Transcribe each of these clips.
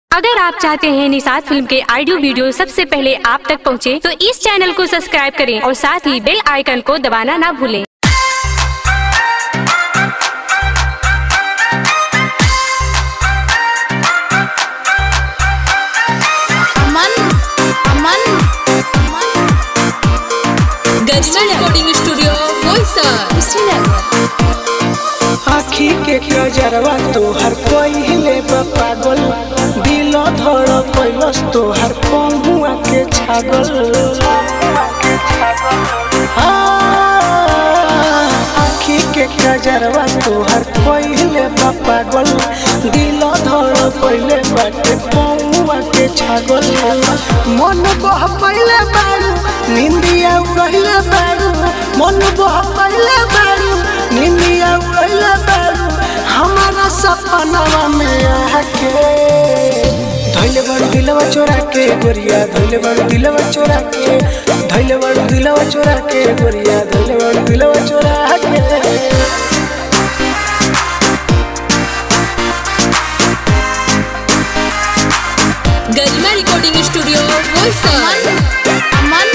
अगर आप चाहते हैं निषाद फिल्म के ऑडियो वीडियो सबसे पहले आप तक पहुंचे, तो इस चैनल को सब्सक्राइब करें और साथ ही बेल आइकन को दबाना ना भूलें अमन अमन गजना रिकॉर्डिंग स्टूडियो बोईसर श्रीनगर आखी के नजरवा तोहर पहिले पागल दिल धड़ कैलस तोहर पहुआ के छागल आ, आखी के नजरवा तोहर पहिले पागल दिल धड़ कैले बाटे पहुआ के छागल मन बह पहिले बारू निंदिया उड़हिले बारू मन बह पहिले बारू निंदिया उड़हिले बारू हमारा सपनवा में आके धैले बड़ दिलवा चोरा के गोरिया धैले बड़ दिलवा चोरा के धैले बड़ दिलवा चोरा के गोरिया धैले बड़ दिलवा चोरा के गजना रिकॉर्डिंग स्टूडियो बोईसर अमन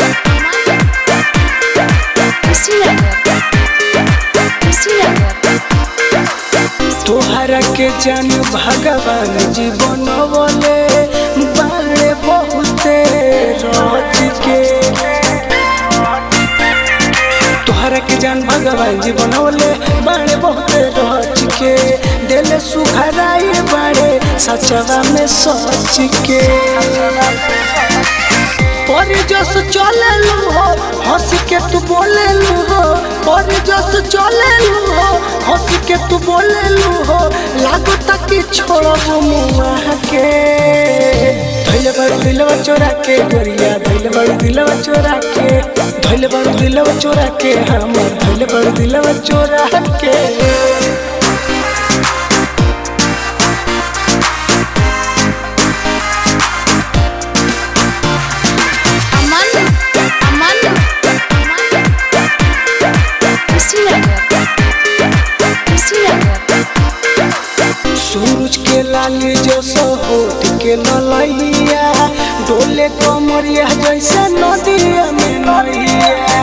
श्रीनगर श्रीनगर तोहरा के जान भगवान जीवन बोले बारे बहुते रच के तोहरा के जान भगवान जीवन बोले बारे बहुते रच के दिल सुखराई बारे सचवा में सच के परी जस चले लू हो हंस के तू बोले लू हो परी जस चले लू हो हंस के तू बोले लू हो लागो तक छोड़ब मुआ के धैले बड़ दिलवा चोरा के गोरिया धैले बड़ दिलवा चोरा के धैले बड़ दिलवा चोरा के हमर धैले बड़ दिलवा चोरा के अमन अमन श्रीनगर श्रीनगर सूरज के लाली जैसा होठ के ललैया डोले कमरिया जैसे नदिया में नैया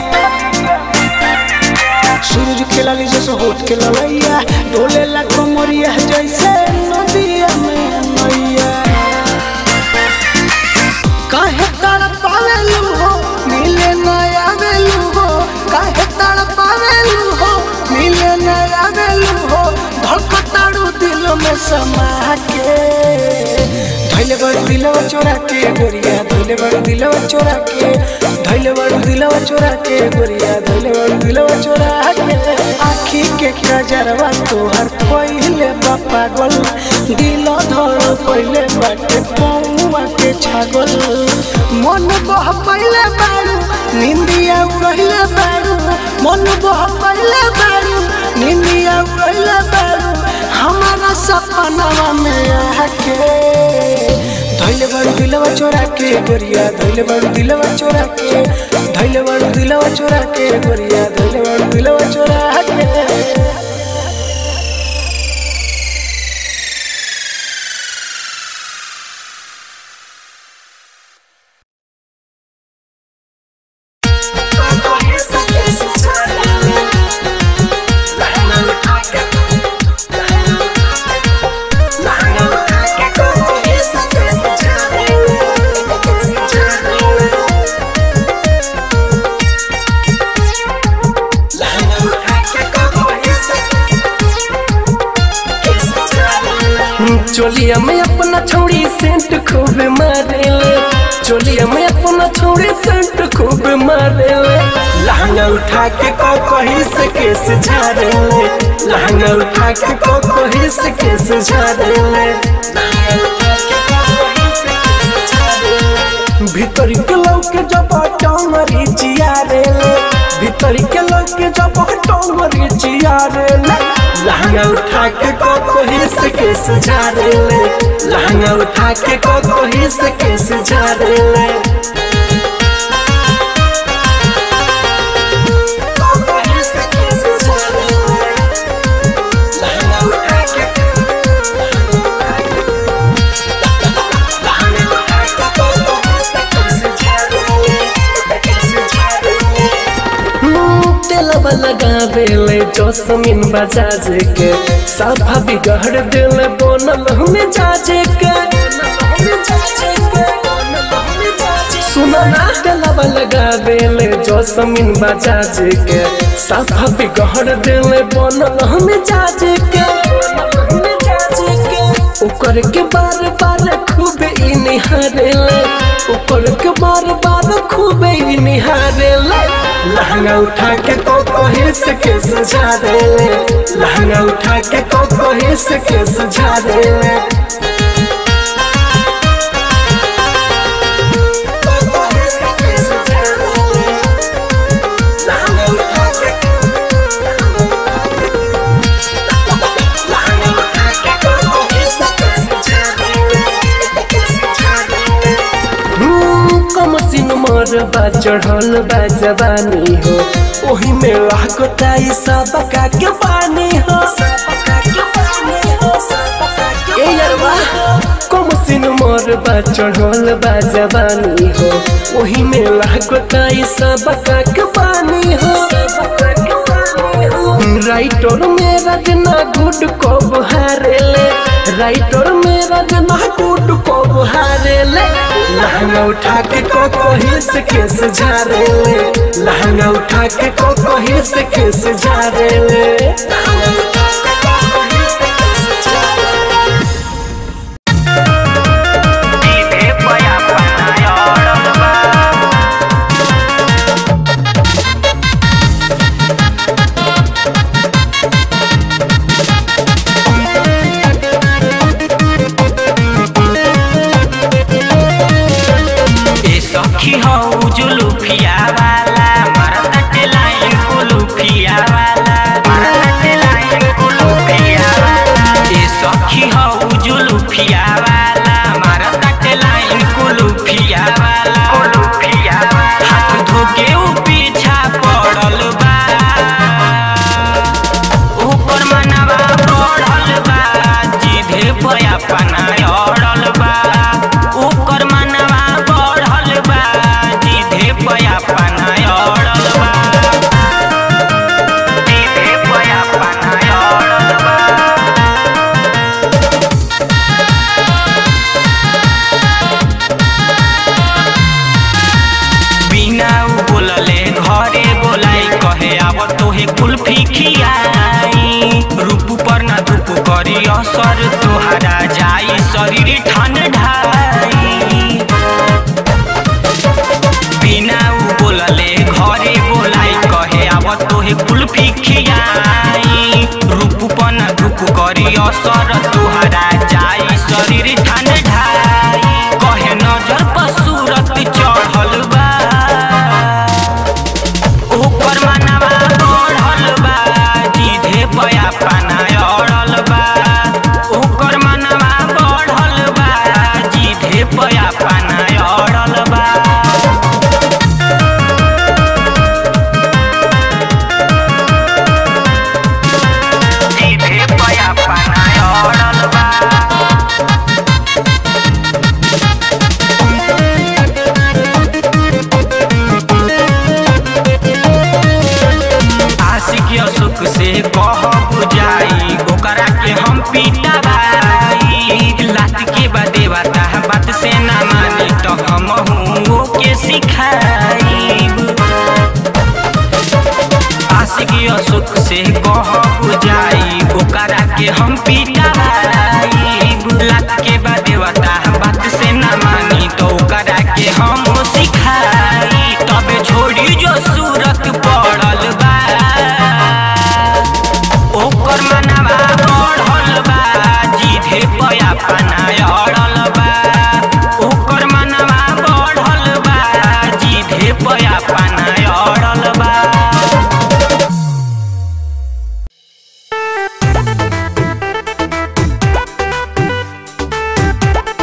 सूरज के लाली जैसा होठ के ललैया डोले ला कमरिया जैसे नदिया में नैया काहे तड़पावेलू हो मिले नया वेलू हो काहे तड़पावेलू हो मिले नया वेलू हो धड़कताड़ू दिल में समा के धैले बड़ दिलवा चोरा के गोरिया धैले बड़ दिलवा चोरा के धैले बड़ दिलवा चोरा के गोरिया धैले बड़ दिलवा चोरा के आखी के नजरवा तोहर पहिले बा पागल दिल धड़ पहिले बाटे पौआ के छागल मन बह पहिले बारू निंदिया उड़हिले बारू मन बह पहिले बारू निंदिया उड़हिले बारू हमारा सपनवा में आके धैले बड़ दिलवा चोरा के गोरिया धैले बड़ दिलवा चोरा के धैले बड़ दिलवा चोरा के गोरिया धैले बड़ दिलवा चोरा के चोलिया में अपना छोड़ी सेंट खूब मारेले चोलिया में अपना छोड़ी सेंट खूब मारेले लहंगा उठा के को कहीं से केस झाड़ेले लहंगा उठा के को कहीं से केस झाड़ेले भीतर के लौके जब टंगरी चियारेले भीतर के लौके जब टंगरी चियारेले लहंगा उठा के को कहीं से केस झाड़ेले लहंगा उठा के को कहीं से केस झाड़ेले लहंगा उठा के गलवा लगावे ले जोसमिन बजाज के साफा बिगड़ दिल बनल में जाजे के सुना ना गलवा लगावे ले जोसमिन बजाज के साफा बिगड़ दिल बनल में जाजे के ओकर के बार बार खूब ई निहारेले ओकर के बार बार खूब ई निहारेले लहंगा उठा के को कहे से के सजा देले लहंगा उठा के को कहे से के सजा देले लहंगा उठा के लहंगा उठा के को कहे से के सजा देले कम सिन मोर बा चढ़ल बा जवानी हो ओही में लागताई सब का के पानी हो ए यारवा कम सिन मोर बा चढ़ल बा जवानी हो ओही में लागताई सब का के पानी हो राइटर मेरा जना गुड को बुहारेले राइटर मेरा जना गुड को बुहारेले लहंगा उठा के को कोही से केस झारेले लहंगा उठा के को कोही से केस झारेले लहंगा उठा के को कोही से केस झारेले ए सखी हौ जुलुफिया वाला मरत लाइन कुलुफिया वाला मरत लाइन कुलुफिया वाला ए सखी हौ जुलुफिया वाला मरत लाइन कुलुफिया वाला कुलुफिया वाला हाथ धोके उ पीछा पड़ल बा ऊपर मनवा बढ़ल बा जीधे पया पना अड़ल बा ऊपर मनवा बढ़ल बा जीधे पया पना अड़ल बा जीधे पया पना अड़ल बा बिना उ बोलले घरे बोलाई कहे आब तोहे कुल्फी खियाई रूप पर ना धूप करी असर तोहरा जाई शरीर ठंडाई बिना उ बोलले घरे बोलाई कहे आब तोहे कुल्फी खियाई रूप पर ना धूप करी असर तोहरा जाई शरीर ठंडाई कहे नजर पर सूरत चढ़ल बा ऊपर मनवा बढ़ल बा जीधे पया पाना अड़ल बा ऊपर मनवा बढ़ल बा जीधे पया पाना अड़ल बा जीधे पया पाना अड़ल बा आशिक सुख से कह बुझाई ओकरा के हम पीटा भाई लात के बदे बता बात से ना मानी तो हम हूँ के सिखाई आशिक सुख से कह बुझाई ओकरा के हम पीटा भाई लात के बदे बता बात से ना मानी तो ओकरा के हम सिखाई तबे छोड़ी जो सूरत पड़ल बा ओकर मनवा बढ़ल बा जीधे पया पना अड़ल बा ओकर मनवा बढ़ल बा जीधे पया पना अड़ल बा Thank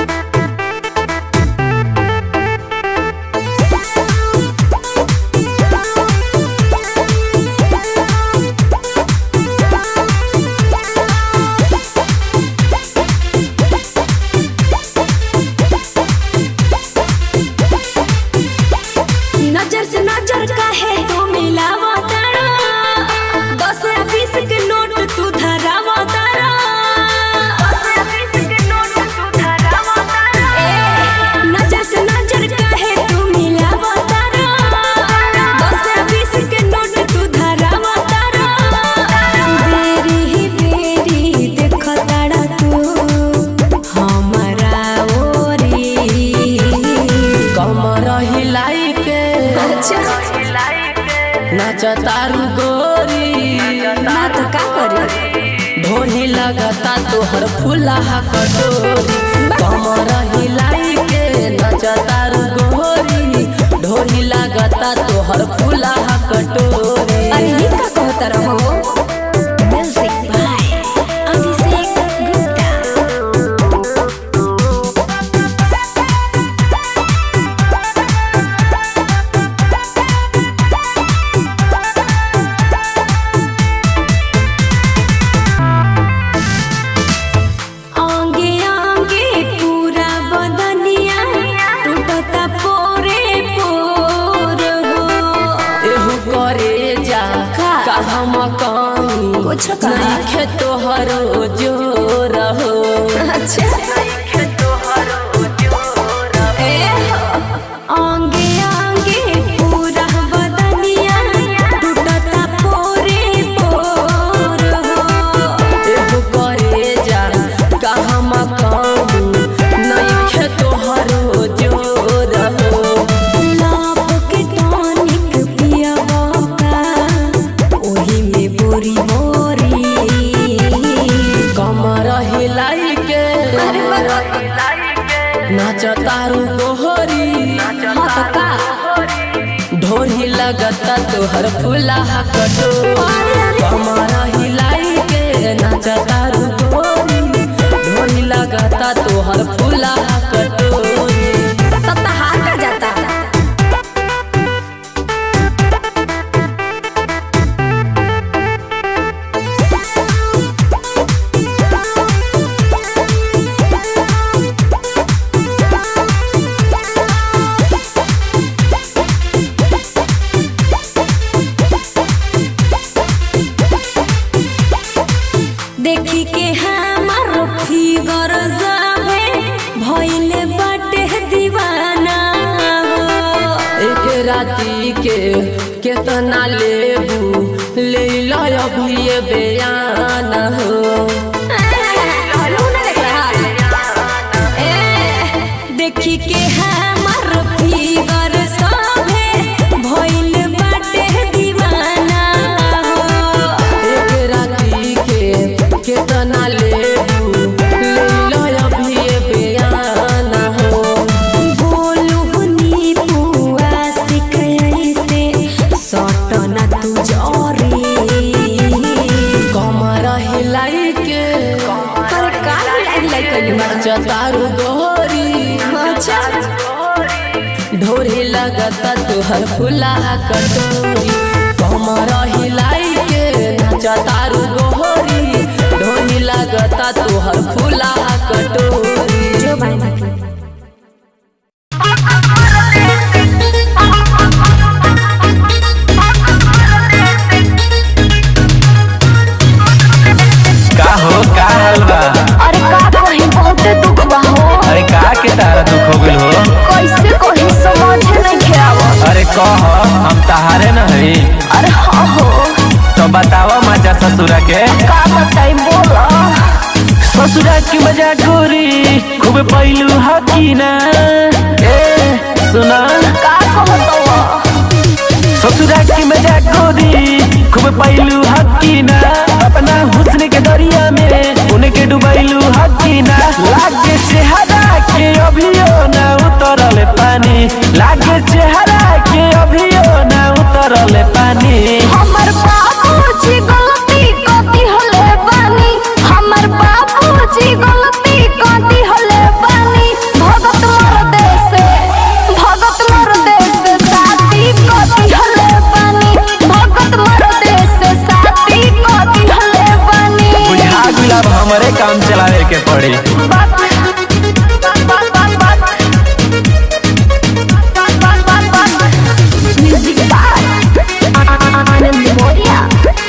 नाचतारू गोरी ना तो का करे ढोली लगता तोहर फूला कटोरी कमर हिलाई के नाचतारू गोरी ढोली लगता तोहर फूला कटोरी अरे ये का कहता रहो म्यूजिक बाय अभिषेक गुप्ता आंगे आंगे पूरा बदनिया टूटता पोरे पोर हो एहू करे जा का हम कहीं कुछ कहा। नइखे तोहरो जोर हो अच्छा ए हो आंगे आंगे पूरा बदनिया टूटता पोरे पोर हो एहू करे जा का हम कहीं नइखे तोहरो जोर हो लाभ के टॉनिक पियबा का ओही में बोरी बोरी कमर हिलाई के अरे बा- नाचतारू गोहरी हाँ तो का ढोली लगता तोहर फूला कटोरी कमर हिलाई के नाचतारू गोरी ढोली लगता तोहर फूला कटोरी तब तो हार का जाता देखी के हमार फिगर जावे भइले बाटे दीवाना हो एक राती के केतना लेबू ले लो अभी ये बयान हो देखी के हमार फिगर सभे भइल बाटे दीवाना हो एक राती के केतना लेबू ले लो अभी ये बयान हो बोलू हनी पुआ सिकई से सटना तू जरी कमर हिलाई के अरे का हिलाई हिलाई कइली नाचतारू गोरी अच्छा ढोरी लगता तुहर फूला कटोरी कमर हिलाई के नाचतारू गोरी ढोरी लगता तुहर फूला कटोरी जो बाय का हो का हाल बा अरे का कही बहुते दुख बा हो अरे का के तारा दुख हो गइल हो कैसे कही समझ नहीं खेआवा अरे कह हम तहारे न हई अरे हाँ हो तो बतावा मजा ससुरा के का बताई बोला ससुरा की मजा गोरी खूब पैलू हकीना ए सुना का कहतवा ससुरा की मजा गोरी खूब पैलू हकीना अपना हुस्न के दरिया में उनके डुबैलू हकीना लागे चेहरा के अभियो ना उतरल पानी लागे चेहरा के अभियो ना उतरल पानी हमर बाबूजी गलती कथी हले बानी हमर बाबूजी गलती कथी हले बानी भगत मर देश भगत मर देश साथी कथी हले बानी भगत मर देश साथी कथी हले बानी बुझा गुलाब हमारे काम चलावे के पड़ी बात बात बात बात बात बात बात म्यूजिक बाय आनंद मोरिया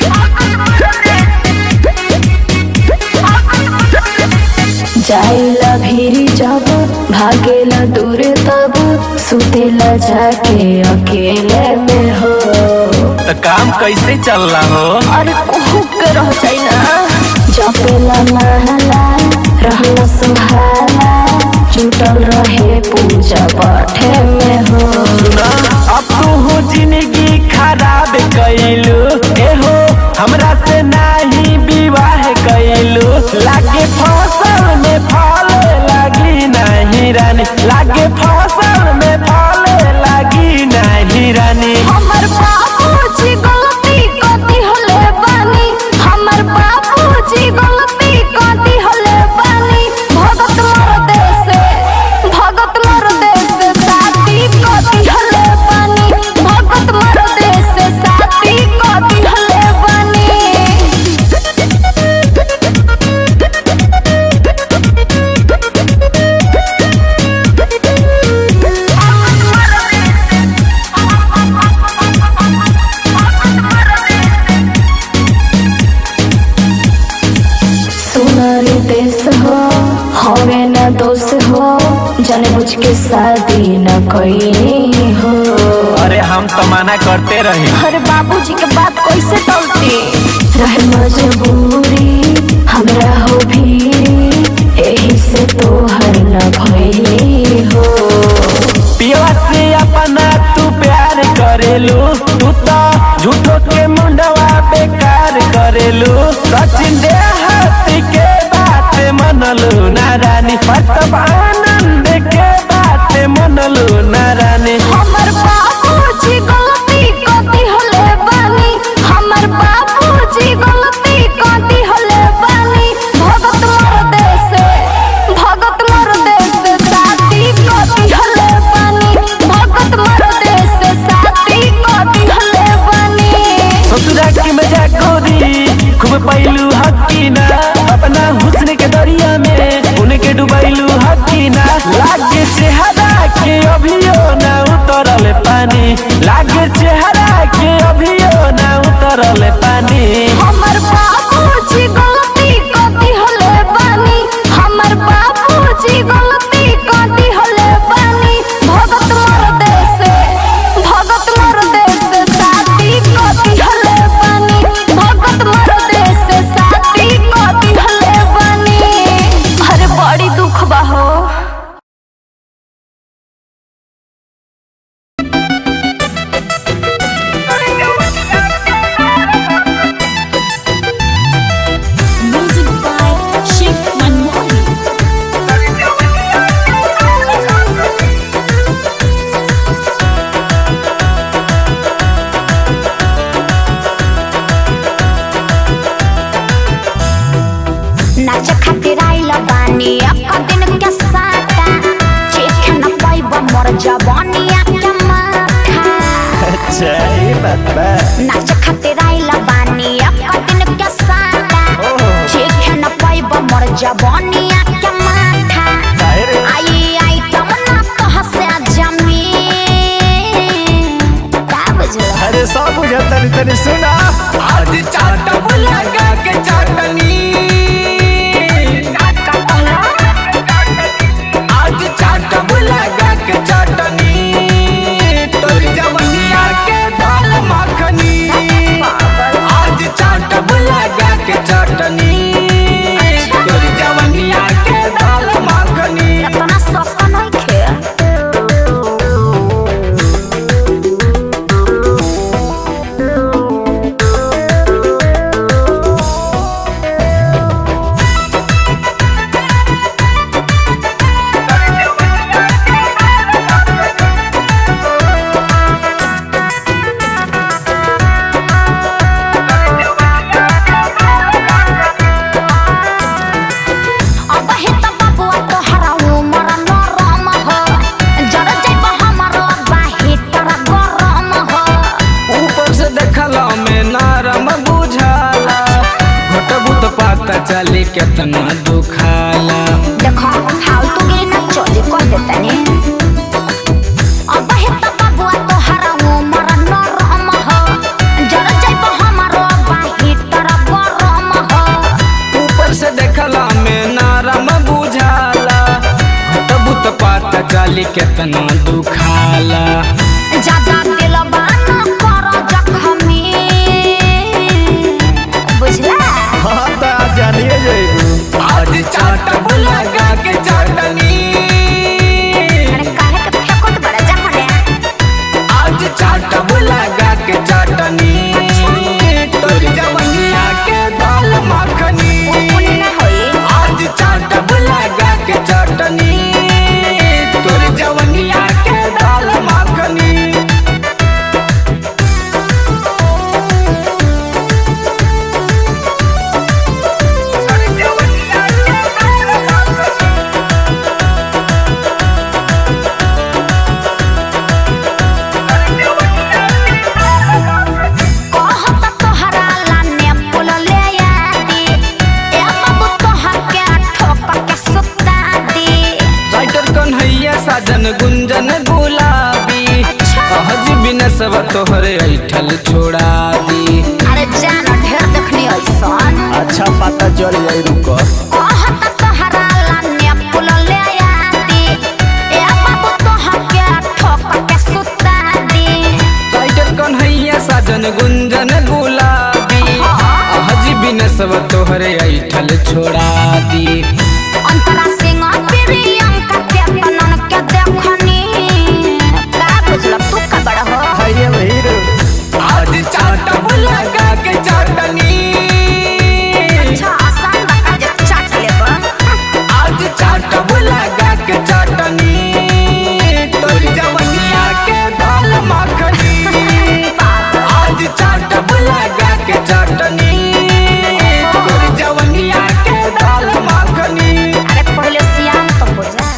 जाइला भीरी जब भागेला दूर तब सुतेला जाके अकेले में हो तो काम कैसे चल रहा हो अरे कुहू के रह जाई ना जपेला महला रहला सुहाला जुटल रहे पूजा पाठे में हो अब तो हो जिंदगी खराब कैलू एहो हमरा से नाही विवाह कैलू लागे फसल में फल लागी नहीं रानी लागे फसल में फल लागी नहीं रानी हमर बाबूजी गलती कथी होले बानी हमर बाबूजी गलती कथी होले बानी भगत मोर देश भगत मोर देश साथी कथी होले बानी भगत मोर देश साथी कथी होले बानी सुनारी देश हो हवे न दोष हो जाने बुझ के शादी न कईनी हो अरे हम तो मना करते रहे अरे बाबूजी के बात कैसे टलती रहे मजबूरी हमरा हो भीरी एही से तोहर न भइली हो पियवा से अपना तू प्यार करेलू तू तो झूठो के मुंडवा बेकार करेलू सचिन देहाती के बात मनलू ना रानी प्रताप आनंद के बात मनलू ना रानी हमर बाबूजी गलती कथी होले बानी हमर बाबूजी गलती कथी होले बानी भगत मोर देश भगत मोर देश साथी कथी होले बानी भगत मोर देश साथी कथी होले बानी ससुरा की मजा गोरी खूब पैलू हकीना अपना हुस्न के दरिया में उनके डुबैलू हकीना लागे चेहरा के अभियो ना उतरल पानी लागे चेहरा के अभियो ना उतरल पानी हमर बाबूजी गलती कथी होले बानी हमर बाबूजी गलती कथी होले बानी भगत मोर देश भगत मोर देश साथी कथी होले बानी भगत मोर देश साथी कथी होले बानी अरे बड़ी दुख बा हो Music by Chic Manmohan. नाच खातिर आइल बानी अक्का दिन के साटा चेख न पाइब मोर जवानिया के माथा अच्छा ये बात बा नाच खातिर आइल बानी अक्का दिन के साटा चेख न पाइब मोर जवानिया के माथा काहे रे? आई आई तम ना कह से जमी का बुझला अरे सब बुझल तनी तनी सुना आज चाट लगा के चटनी आज चाट लगा के चटनी तोर जवनिया के दाल मखनी आज चाट लगा के चटनी तोर जवनिया के दाल मखनी इतना सस्ता नहीं खे अब हे त बबुआ तोहरा उमर नरम हो जर जइब हमरो बाहिर गरम हो ऊपर से देखला में नरम बुझाला घटबू तो पता चली केतना दुखाला देखो फालतू गिरी ना चोली कर देतनी अब हे त बबुआ तोहरा उमर नरम हो जर जइब हमरो बाहिर गरम हो ऊपर से देखला में नरम बुझाला घटबू तो पता चली केतना दुखाला ज्यादा दिलबा न कर जखमी बुझला हाँ तो आज जानिए जाइबू आज चाट लगा के चटनी अरे काहे के फेंकोत बड़ा जखने आज चाट लगा के चटनी साजन गुंजन गुलाबी अहज बिन सब तोहरे ऐठल छोड़ा दी अरे जाना ढेर देखनी ऐसन अच्छा पता चल जाई रुको कहत तोहरा लाने पुल ले आती ए बाबू तोहके ठोक के सुता दी टाइगर कन्हैया साजन गुंजन गुलाबी अहज बिन सब तोहरे ऐठल छोड़ा दी अंतरा सिंह प्रियंका के तनन के देखनी का बुझल तू का बड़ा हो हाय हीरो आज चाटब लगा के चटनी अच्छा आसान बता जे चाट लेबा आज चाटब लगा के चटनी तोर जवनिया के दाल मखनी आज चाटब लगा के चटनी तोर जवनिया के दाल मखनी अरे पहले सियान तो हो जा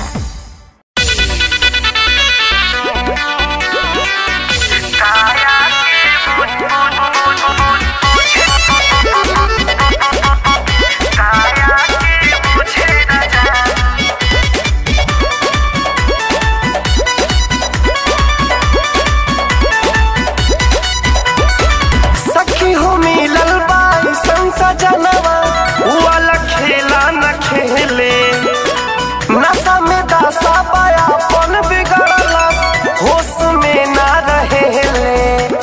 सखी हो मिलल बाई संसा जनवा वाला खेला न खेले नशा में दासा पाया पन बिगड़ला होश में ना रहेले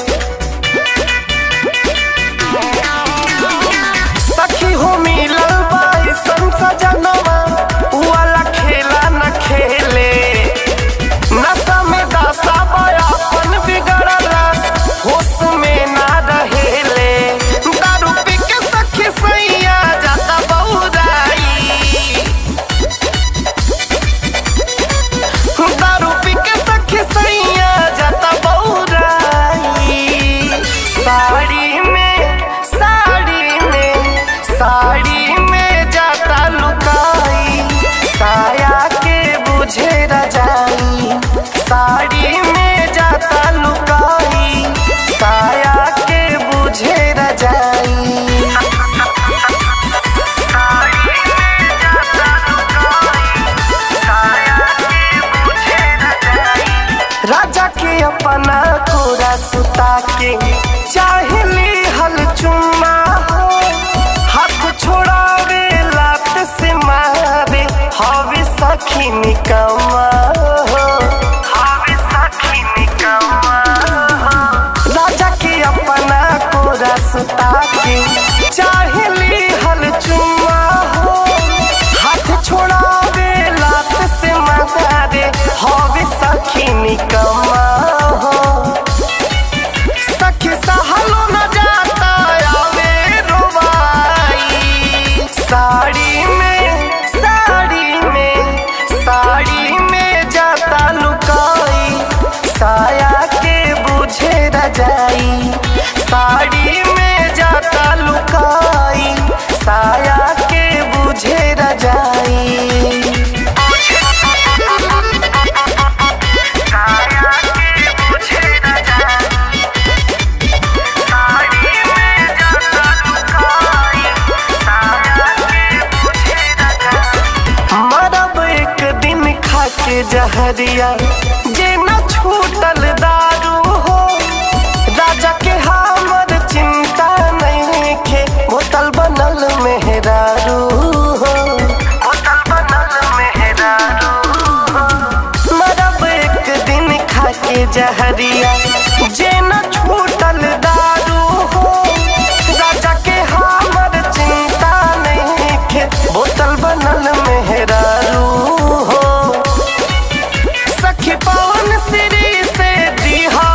सखी हो मिलल बाई संसा जनवा वाला खेला न खेले नशा में दासा पाया पन बिगड़ला होश में ना रहेले दारू पी के सखी सैया जाता बहुराई दारू पी के सखी सैया जाता बहुराई साड़ी में साड़ी में साड़ी में जाता लुकाई साया के बुझे रजाई साड़ी में जाता लुकाई साया के बुझे रजाई राजा के अपना कोरा सुता के चाहली हल चुम्मा हो हाथ छोड़ावे लात से मारे हवे सखी निकम्मा हो हवे सखी निकम्मा हो राजा के अपना कोरा सुता के चाहली हल चुम्मा हो हाथ छोड़ावे लात से मारे हवे सखी निकम्मा हो सखी सहलो न जाता आवे रोवाई साड़ी में साड़ी में साड़ी में जाता लुकाई साया के बुझे रजाई साड़ी में जाता लुकाई साया के बुझे रजाई मरब एक दिन खा के जहरिया जे न छूटल दारू हो राजा के हमर चिंता नहीं खे बोतल बनल मेहरारू हो बोतल बनल मेहरारू हो मरब एक दिन खा के जहरिया जे न छूटल दारू हो राजा के हमर चिंता नहीं खे बोतल बनल मेहरारू हो सखी पवन श्री से दिहा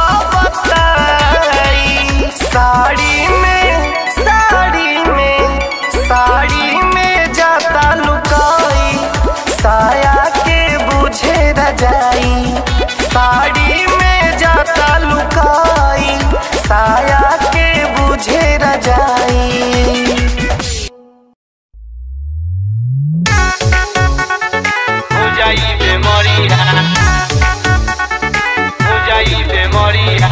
बताई साड़ी में साड़ी में साड़ी में जाता लुकाई साया के बुझे रजाई साड़ी में जाता लुकाई साया के बुझे रजाई हो जाई बेमरिया हो जाई बेमरिया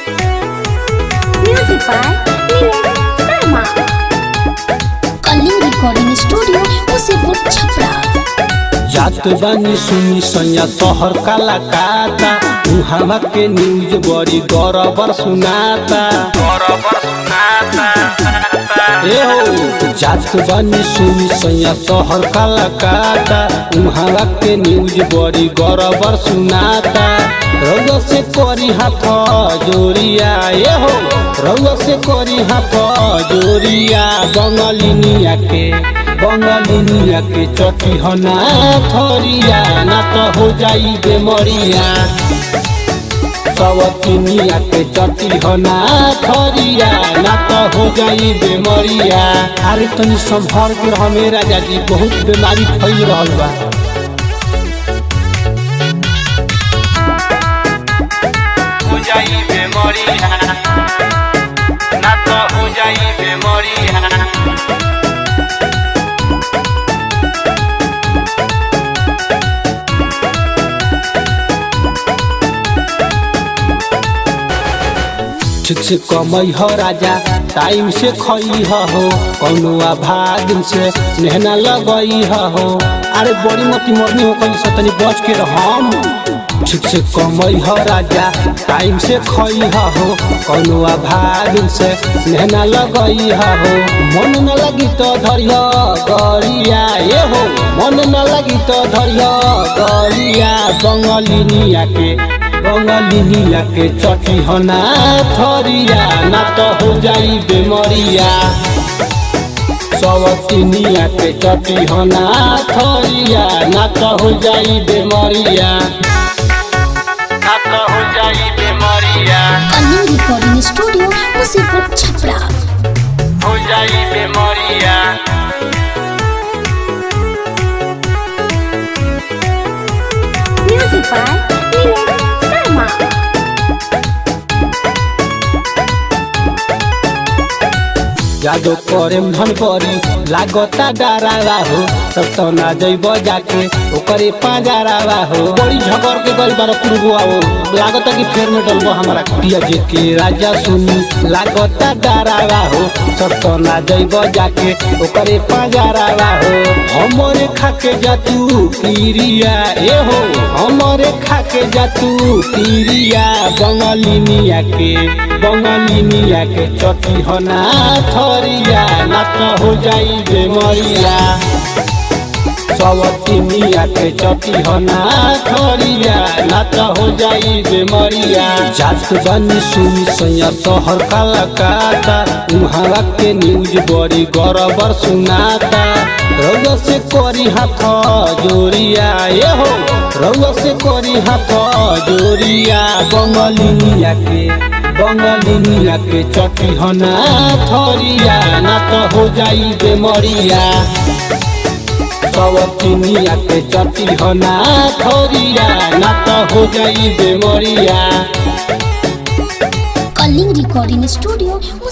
Music by Neil Sharma. Kalinga studio Musipur Chhapra जात बानी सुनी सैया शहर काला काता उहावा के न्यूज बड़ी गौरबर सुनाता बरोबर सुनाता ए हो जात बानी सुनी सैया शहर काला काता उहावा के न्यूज बड़ी गौरबर सुनाता रउआ से करी हाथ जोरिया ए हो रउआ से करी हाथ जोरिया बंगलिनिया के बंगलिनिया के चटी हना थरिया ना तो हो जाई बेमरिया सवतिनिया के चटी हना थरिया ना तो हो जाई बेमरिया अरे तनी संभर के रह मेरा जाजी बहुत बीमारी फैल रहल बा हो जाई बेमरिया ना तो हो जाई बेमरिया ठीक से कमई हो राजा टाइम से खई हो कौनो आभाग से नेहना लगई हो अरे बड़ी मोटी मरनी हो कहीं से तनी बच के रहम ठीक से कमई हो राजा टाइम से खई हो कौनो आभाग से नेहना लगई हो मन न लगी तो धरिया गरिया ए हो मन न लगी तो धरिया गरिया बंगलिनिया के बंगलिनिया के चटी हना थरिया ना तो हो जाई बेमरिया सवतिनिया के चटी हना थरिया ना तो हो जाई बेमरिया ना तो हो जाई बेमरिया कलिंग रिकॉर्डिंग स्टूडियो मुसीपुर छपरा हो जाई बेमरिया म्यूजिक बाय नीलेश शर्मा जादो करे धन करी लागता डरावा हो सब तो ना जइब जाके ओकरे पाजारावा हो बड़ी झगड़ के गल बार पुरगुआ हो लागता कि फेर में डलबो हमारा पिया जे के राजा सुनी लागता डरावा हो सब तो ना जइब जाके ओकरे पाजारावा हो हमरे खाके जातू पीरिया ए हो हमरे खाके जातू पीरिया बंगलिनिया के बंगलिनिया के चटी हना थरिया ना तो हो जाई बेमरिया सवतिनिया के चटी हना थरिया ना तो हो जाई बेमरिया जात बनी सुनी सैया शहर काला काता उहावा के न्यूज बड़ी गौरबर सुनाता रउआ से करी हाथ जोरिया ए हो रउआ से करी हाथ जोरिया बंगलिनिया के बंगलिनिया के चटी हना थरिया ना तो हो जाई बेमरिया सवतिनिया के चटी हना थरिया ना तो हो जाई बेमरिया कलिंग रिकॉर्डिंग स्टूडियो